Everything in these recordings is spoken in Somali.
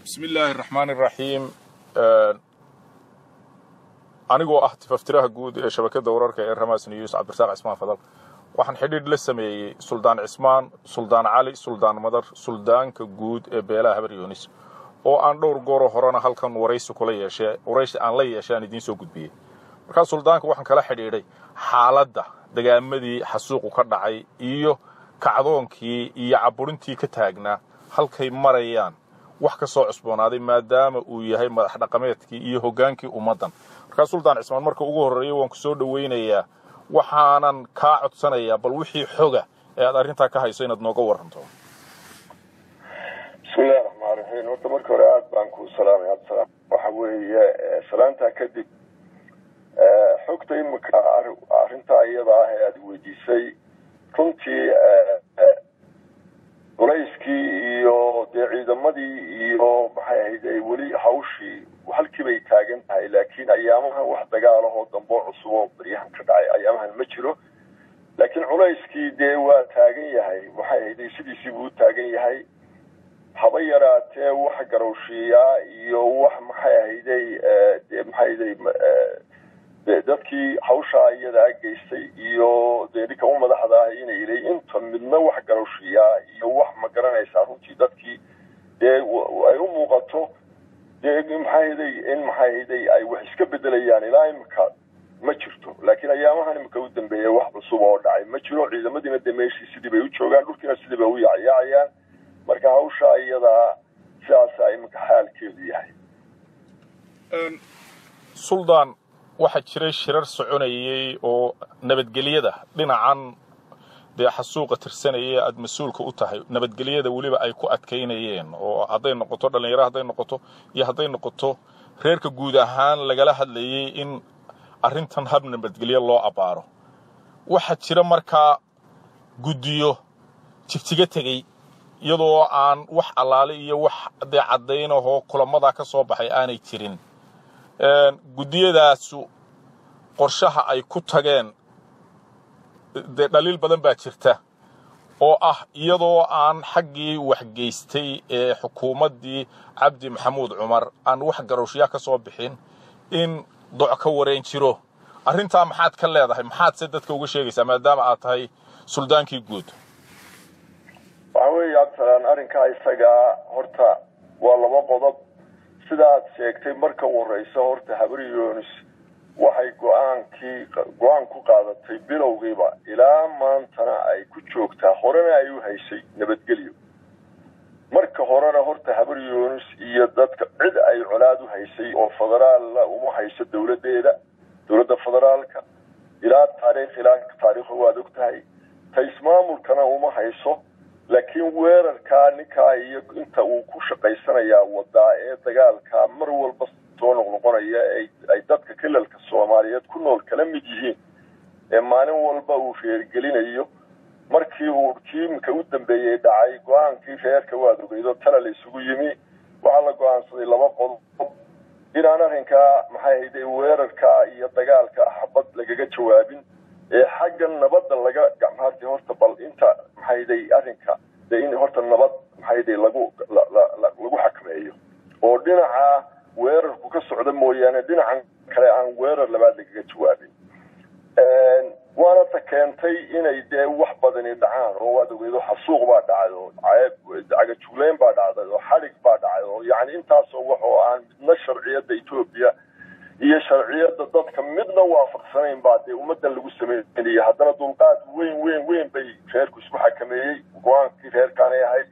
bismi illaahi araxmaan iraxiim anigoo ah tifaftiraha guud ee shabakadda wararka ee ramas news cabdirasaaq cismaan fadal waxaan xidhiidh la sameeyey suldaan cismaan suldaan cali suldaan madar suldaanka guud ee beelaha habar yoonis oo aan dhowr gooroo horena halkan waraysi kula yeeshee waraysi aan la yeeshay aan idiin soo gudbiyey markaa suldaanka waxaan kala xidhiidhay xaaladda dagaamadii xasuuqu ka dhacay iyo kacdoonkii iyo caburintii ka taagnaa halkay marayaan wax ka soo cusboonaaday maadaama uu yahay madax dhaqameedkii iyo hoggaankii ummaddan markaa suldaan cismaan marka ugu horreeya waan ku soo dhowaynayaa waxaanan kaa codsanayaa bal wixii xoga ee aad arrintaa ka hayso inaad nooga warranto bismillahi raxmaan raxiim horta marka hore aada baan kuu salaamay abdisalaam waxa weeye salaantaa kadib xogta imika arrintaa iyada ah ee aada weydiisay runtii culayskii iyo dee ciidamadii iyo maxay ahayd weli hawshii halkii bay taagan tahay laakiin ayaamahan wax dagaalahoo damboo cusub oo baryahan ka dhacay ayaamahan ma jiro laakiin culayskii dee waa taagan yahay waxay ahayd sidiisii buu u taagan yahay haba yaraatee wax garowshiiyaa iyo wax maxay ahayday de maxay ahayday dadkii hawshaa iyadaa geystay iyo dee ninka u madaxda ah inay ilay inta midna wax garowshiiyaa iyo wax ma garanaysaa runtii dadkii dee ay u muuqato dee maxaahday in maxaahday ay wax iska bedelayaan ilaa imika ma jirto laakiin ayaamahan imika u dambeeya wax cusub oo dhacay ma jiro ciidamadiina dee meeshii sidii bay u joogaan dhulkiina sidii bay u yacyaacayaan marka hawshaa iyadaa sidaasaa iminka xaalkeedu yahay suldaan waxaa jiray shirar soconayey oo nabadgelyada dhinacan dee xasuuqa tirsanayay aad mas-uulka u tahay nabadgelyada weliba ay ku adkaynayeen oo hadday noqoto dhallinyaro hadday noqoto iyo hadday noqoto reerka guud ahaan lagala hadlayay in arrintan hab nabadgelyo loo abbaaro waxaa jira markaa guddiyo tigtiga tegey iyadoo aan wax allaale iyo wax dee caddaynahoo kulamadaa ka soo baxay aanay jirin guddiyadaasu qorshaha ay ku tageen dee dhaliil badan baa jirta oo ah iyadoo aan xaggii waxgeystay ee xukuumaddii cabdi maxamuud cumar aan wax garowshyaa ka soo bixin in doc ka wareen jiro arrintaa maxaad ka leedahay maxaad se dadka uga sheegaysaa maadaama aad tahay suldaankii guud waxa weeye cabdisalaan arrinkaa isagaa horta waa laba qodob sidaad sheegtay marka warraysa horta habar yoonis waxay go-aankii go-aan ku qaadatay bilowgiiba ilaa maantana ay ku joogtaa horena ay u haysay nabadgelyo marka horena horta habar yoonis iyo dadka cid ay colaad u haysay oo federaalla uma hayso dowladdeeda dowladda federaalka ilaa taariikh ilaa taariikha waad og tahay ta ismaamulkana uma hayso laakiin weerarkaa ninkaa iyo inta uu ku shaqaysanayaa wadaa ee dagaalkaa mar walba soo noqnoqonaya ay dadka kilalka soomaaliyeed ku nool kala mid yihiin ee maalin walba uu reergelinayo markii uu kiimika u dambeeyey dhacay go-aankii reerka waad ogeydo tala la isugu yimi waxaa la go-aansaday laba qodob inaan arrinkaa maxay hayday weerarkaa iyo dagaalka xabad lagaga jawaabin ee xagga nabadda laga gacmaarti horta bal inta maxayday arrinka de in horta nabad maxayday lagu lagu xakameeyo oo dhinaca weerarku ka socda mooyaane dhinacan kale aan weerar labaad lagaga jawaabin waana ta keentay inay dee wax badani dhacaan oo waad ogeydo xasuuq baa dhacay oo cagajugleyn baa dhacday oo xadhig baa dhacay oo yacni intaasoo wax oo aan midna sharciyadda etoobiya iyo sharciyadda dadka midna waafaqsanayn baa dee ummaddan lagu sameynaya haddana dulqaad weyn weyn weyn bay reerku isku xakameeyey go-aankii reerkaanay ahayd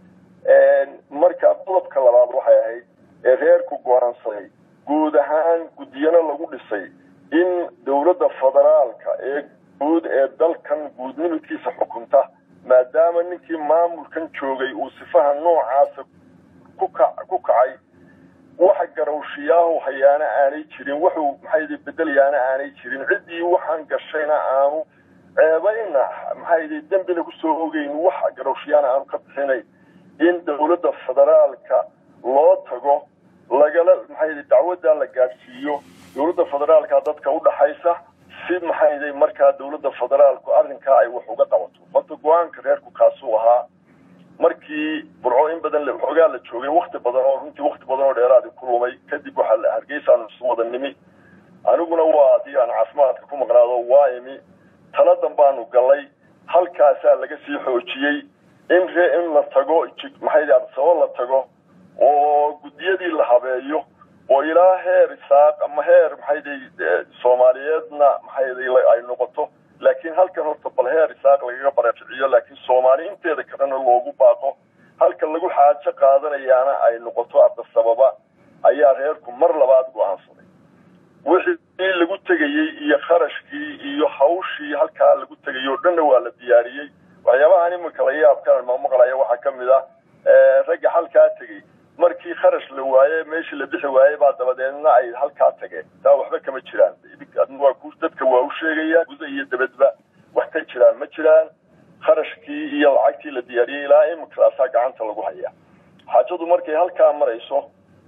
marka qodobka labaad waxay ahayd ee reerku go-aansaday guud ahaan guddiyana lagu dhisay in dowladda federaalka ee guud ee dalkan guudnimidkiisa xukunta maadaama ninkii maamulkan joogay uu sifaha noocaasa ku kacay waxa garowshiyaahu hayaana aanay jirin wuxuu maxay bedelayaana aanay jirin ciddii waxaan gashayna aanu ceebayna maxay dembina kusoo ogeyn waxa garowshiyaana aanu ka bixinayn in dowladda federaalka loo tago lagala maxay dacwaddaa la gaadhsiiyo dowladda federaalka dadka u dhaxaysa si maxay markaa dowladda federaalku arrinkaa ay wax uga qabato horta go-aanka reerku kaasuu ahaa markii burco in badan xoogaa la joogay wakti badan oo runtii wakti badan oo dheeraadi ku lumay kadib waxaa hargeysaanu isu wada nimi aniguna waa adii aan caafimaadka ku maqnaado waa imi taladan baanu galay halkaasaa laga sii xoojiyey in re in la tago maxay adsabo la tago oo guddiyadii la habeeyo oo ilaa heer isaaq ama heer maxayday soomaaliyeedna maxayday ay noqoto laakiin halkan horta bal heer isaaq lagaga baraficiyo laakiin soomaali inteeda kalena loogu baaqo halka lagu xaajo qaadanayaana ay noqoto abdasababa ayaa reerku mar labaad go-aansaday wixii lagu tegayey iyo kharashkii iyo hawshii halkaa lagu tegayey oo dhanna waa la diyaariyey waxyaabahan iminka la yaabkaan mamaqlaya waxaa ka mid ah ragga halkaa tegey markii kharash la waaye meeshii la bixi waayey baa dabadeedna ay halkaa tageen taa waxba kama jiraan waa dadka waa u sheegaya guda iyo dabadba wax ka jiraan ma jiraan kharashkii iyo lacagtii la diyaariyey ilaa iminkaasaa gacanta lagu haya xaajadu markay halkaa marayso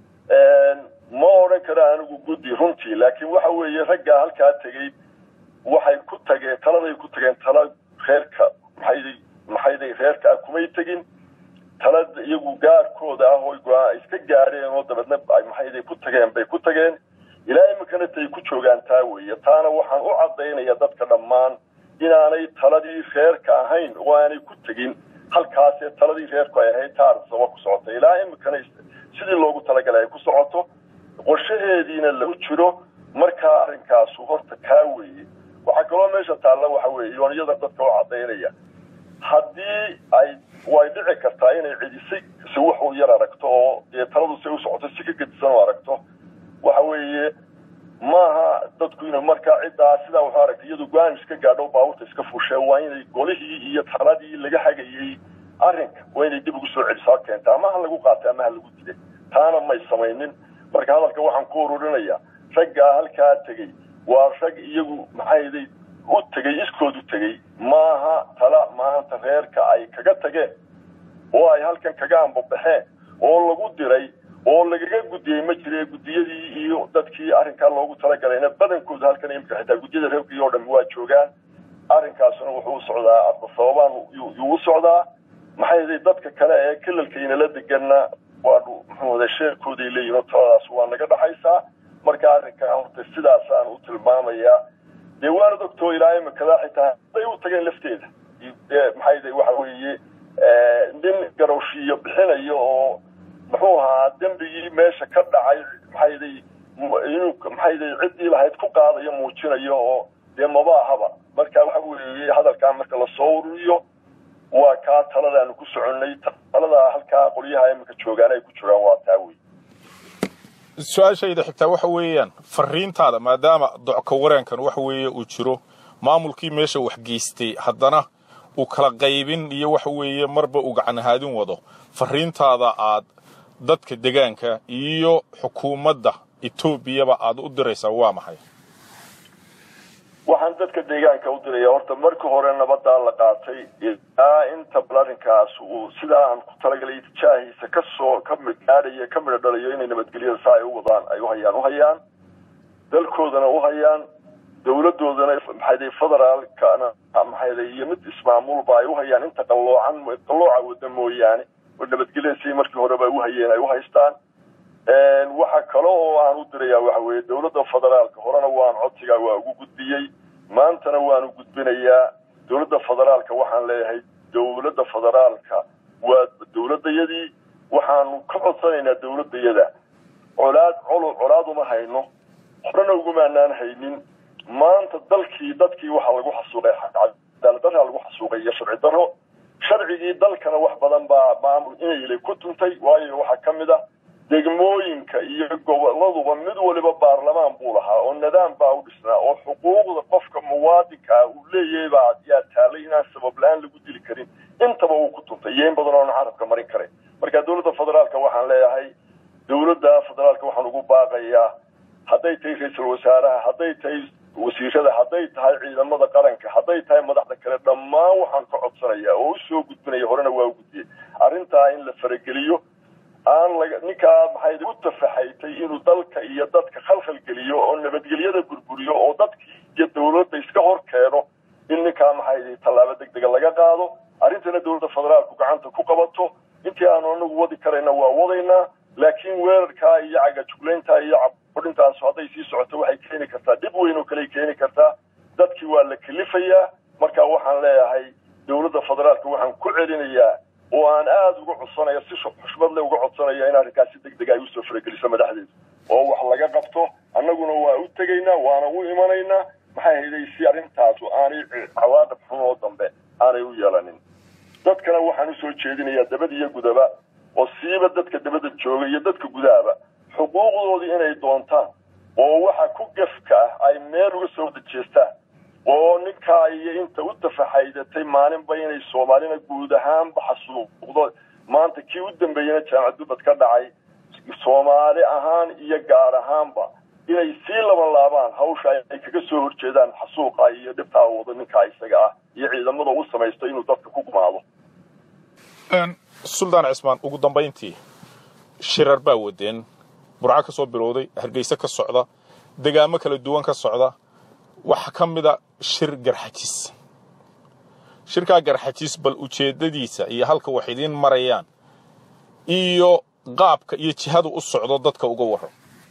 ma odhan karo anigu guddi runtii laakiin waxa weeye raggaa halkaa tegey waxay ku tageen taladay ku tageen tala reerka maxayday maxayday reerka ah kumay tegin talada iyagu gaarkooda ah oo go-aan iska gaadheen oo dabeedna ay maxayday ku tageen bay ku tageen ilaa iminkana tay ku joogaan taa weeye taana waxaan u cadaynaya dadka dhammaan inaanay taladii reerka ahayn oo aanay ku tegin halkaasee taladii reerku ay ahayd taarsaba ku socota ilaa iminkana sidii loogu talagalay ay ku socoto qorshaheediina lagu jiro markaa arrinkaasu horta kaa weeye waxaa kaloo meesha taalla waxa weeye yooniyada dadka u cadaynaya haddii ay way dhici kartaa inay cidisay si wax u yar aragto oo dee taladu say u socoto si ka gedisan oo aragto waxa weeye maaha dadku ina markaa ciddaa sidaa wuxuu aragtay iyadu go-aan iska gaadho baabuurta iska fushee waa inay golihii iyo taladii laga hagayey arrinka waa inay dib ugu soo celisaa keenta ama ha lagu qaatay ama ha lagu dilay taana may samaynin marka hadalka waxaan ku ururinayaa raggaa halkaa tegey waa rag iyagu maxayday u tegey iskood u tegey maaha tala maanta reerka ay kaga tageen oo ay halkan kaga ambabaxeen oo lagu diray oo lagaga gudiyey ma jire guddiyadii iyo dadkii arrinkaa loogu talagalayna badankooda halkan imika xitaa guddiyada reerkii oo dhami waa joogaan arrinkaasuna wuxuu u socdaa sababaan yuu u socdaa maxay dadka kale ee kilalkainala deganna waanu muxuu wada sheerkooday leeyihin oo taladaas waa naga dhaxaysaa marka arrinkaa horta sidaasaan u tilmaamayaa dee waana ogtoo ilaa imikadaa xitaa hadday u tageen lafteeda maxay waxa weeye nin garowshiiyo bixinayo oo muxuu ahaa dembigii meesha ka dhacay maxayday inuu maxayday ciddii lahayd ku qaadayo muujinayo oo dee maba ahaba marka waxa weeye hadalkaa marka lasoo ururiyo waa kaa taladaanu ku soconnay taladaa halkaa qolyaha imika joogaan ay ku jiraan waa taa wey su-aashayda xigtaa waxa weeyaan fariintaada maadaama docka wareenkan waxa weeye uu jiro maamulkii meesha wax geystay haddana uu kala qaybin iyo waxa weeye marba uu gacanhaadin wado fariintaada aad dadka degaanka iyo xukuumadda etoobiyaba aad u diraysaa waa maxay waxaan dadka deegaanka u diraya horta markii hore nabadaa la qaatay ilaa inta bal arrinkaas uu sidaa aan ku talagalay tijaahiisa kasoo ka gaadhaya ka midho dhalayo inay nabadgelyada saa ay u wadaan ay uhayaan uhayaan dalkoodana uhayaan dawladoodana maxayday federaalkana maxayday iyo mid ismaamulba ay uhayaan inta qalloocan qallooca wada mooyaane oo nabadgelyada sidii markii horeba ay uhayeen ay uhaystaan waxa kale oo aan u dirayaa waxa weeye dawladda federaalka horena waan codsigaa waa ugu gudbiyey maantana waanu gudbinayaa dawladda federaalka waxaan leeyahay dawladda federaalka waa dawladayadii waxaanu ka codsanaynaa dawladayada colaad colo colaad uma hayno horena ugumaanaan haynin maanta dalkii dadkii waxaa lagu xasuuqay cadaaladdarraa lagu xasuuqay iyo sharci darro sharcigii dalkana wax badan baa maamul inaylay ku tuntay waayo waxaa ka mid a degmooyinka iyo goboladuba mid waliba baarlamaan buu lahaa oo nidaam baa u dhisnaa oo xuquuqda qofka muwaadinkaa uu leeyahay baa yaa taalay inaan sabab la-aan lagu dili karin intaba uu ku tuntay iyo in badan oona carabka marin karin marka dawladda federaalka waxaan leeyahay dawladda federaalka waxaan ugu baaqayaa hadday tahay ra-iisul wasaaraha hadday tahay wasiirada hadday tahay ciidamada qaranka hadday tahay madaxda kale dhammaan waxaan ka codsanaya oo usoo gudbinaya horena waa u gudbiyey arrintaa in la farageliyo aan laga ninkaa maxay u tafaxaytay inuu dalka iyo dadka khalkhal geliyo oo nabadgelyada burburiyo oo dadkii iyo dawladda iska hor keeno in ninkaa maxay tallaabo deg dega laga qaado arrintana dowladda federaalku gacanta ku qabato intii aanu anagu wadi karayna waa wadaynaa laakiin weerarkaa iyo cagajuglayntaa iyo cabudhintaas hadday sii socoto waxay keeni kartaa dhib weyn oo kaley keeni kartaa dadkii waa la kelifayaa marka waxaan leeyahay dowladda federaalka waxaan ku celinayaa oo aan aada uga codsanaya si xushmad le uga codsanaya in arrinkaas si deg deg ay usoo farageliso madaxdeedu oo wax laga qabto annaguna waa u tegaynaa waana u imanaynaa maxay hayday si arrintaasu aanay cawaaqib xun oo dambe aanay u yeelanin dadkana waxaan usoo jeedinayaa dabada iyo gudaba oo siiba dadka dabada jooga iyo dadka gudahaba xuquuqdoodii inay doontaan oo waxa ku gefka ah ay meel uga soo wada jeestaan oo ninkaa iyo inta u tafaxaydatay maalinba inay soomaalina guud ahaanba xasuuqdo maanta kii u dambeeyena jaamacad dubad ka dhacay soomaali ahaan iyo gaar ahaanba inay sii laban laabaan hawsha ay kaga soo horjeedaan xasuuqa iyo dhibtaa wado ninkaa isaga ah iyo ciidamada u samaysto inuu dadka ku gumaado suldaan cismaan ugu dambayntii shirar baa wadeen burco ka soo bilowday hargeyse ka socda degaamo kala duwan ka socda waxaa ka mida shir garxajis shirkaa garxajis bal ujeeddadiisa iyo halka wax idiin marayaan iyo qaabka iyo jihadu u socdo dadka uga warran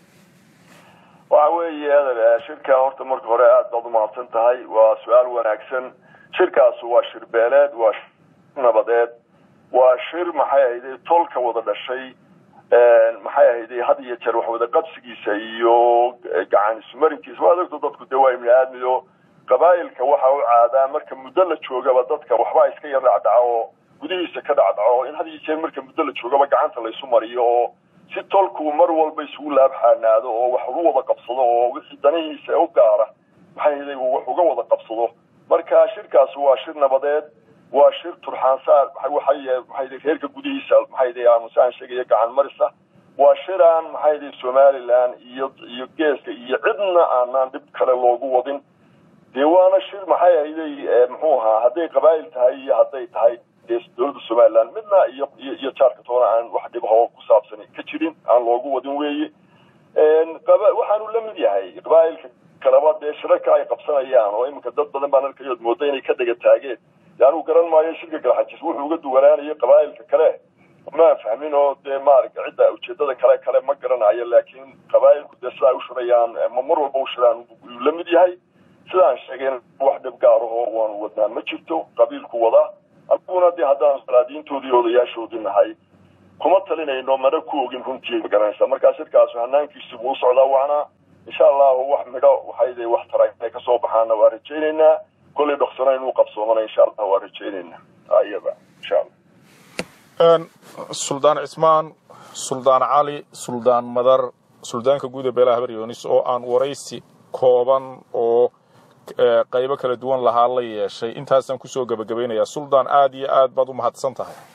waxa weeye shirka horta marka hore aad baad umahadsan tahay waa su-aal wanaagsan shirkaasu waa shir beeleed waa shir nabadeed waa shir maxay ahayday tolka wada dhashay maxay ahayday had iyo jeer wax wada qabsigiisa iyo gacan isumarinkiisa waa adagto dadku dee waa ibni aadmiyo qabaa'ilka waxa u caadaa marka muddo la joogaba dadka waxbaa iska yar dhacdhaco oo gudihiisa ka dhacdhaco in had iyo jeer marka muddo la joogaba gacanta laysu mariyo oo si tolku mar walba isugu laabxaanaado oo wax uga wada qabsado oo wixii danihiisa u gaara maxay ahayday uu wax uga wada qabsado marka shirkaas waa shir nabadeed waa shir turxaansaar maxay reerka gudihiisa maxay aamusaan sheegaya gacan marisa waa shir aan maxay somaliland iyo iyo geeska iyo cidna aanaan dhib kale loogu wadin dee waana shir maxay ahayday muxuu ahaa hadday qabaa'il tahay iyo hadday tahay dowladda somaliland midna iyo iyo jaarka toona aan wax dhibahoo ku saabsan ka jirin aan loogu wadin weeye waxaanu la mid yahay qabaa'ilka kaleba dee shirarka ay qabsanayaan oo iminka dad badan baan arkayood mooda inay ka dega taageen yaanu garan maayo shirka galxajis wuxuu uga duwanaanayo qabaa'ilka kale maan fahmin oo dee maaragta cidda ujeedada kale kale ma garanayo laakiin qabaa'ilku dee sida ay u shirayaan ma mar walba u shiraan uu la mid yahay sidaan sheegayn wax dhib gaarahoo waanu wadnaa ma jirto qabiilku wadaa aniguna dee haddaan salaadiintoodii odayaashoodii nahay kuma talinayno mana ku ogin runtii ma garanaysa markaa shirkaasu hanaankiisi buu u socdaa waana insha allahu wax midho waxay wax tara inay kasoo baxaana waa rajaynaynaa kollay dhoksana inuu qabsoomana insha allah waa rajaynaynaa iyada insha allah suldaan cismaan suldaan cali suldaan madar suldaanka guud ee beelaha habaryoonis oo aan waraysi kooban oo qaybo kala duwan lahaa la yeeshay intaasaan kusoo gebagabaynayaa suldaan aad iyo aad baad u mahadsan tahay